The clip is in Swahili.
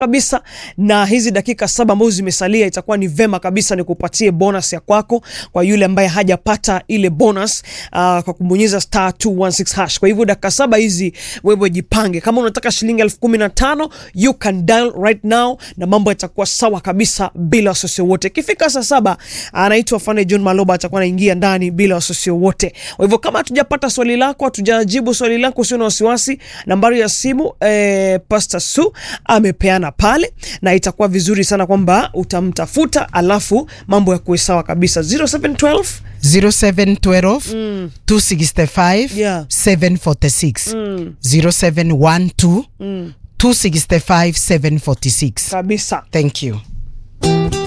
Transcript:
kabisa na hizi dakika saba ambazo zimesalia itakuwa ni vema kabisa nikupatie bonus ya kwako kwa yule ambaye hajapata ile bonus uh, kwa kubonyeza star 216 hash. Kwa hivyo dakika saba hizi wewe jipange, kama unataka shilingi elfu kumi na tano you can dial right now na mambo yatakuwa sawa kabisa bila wasiwasi wote. Ikifika saa saba anaitwa Fane John Maloba atakuwa anaingia ndani bila wasiwasi wote. Kwa hivyo kama hatujapata swali lako, hatujajibu swali lako, usio na wasiwasi, nambari ya simu eh, Pastor Su amepeana pale na itakuwa vizuri sana kwamba utamtafuta alafu mambo ya kuwe sawa kabisa 0712 0712 265 Yeah. 746 0712 265 746 kabisa thank you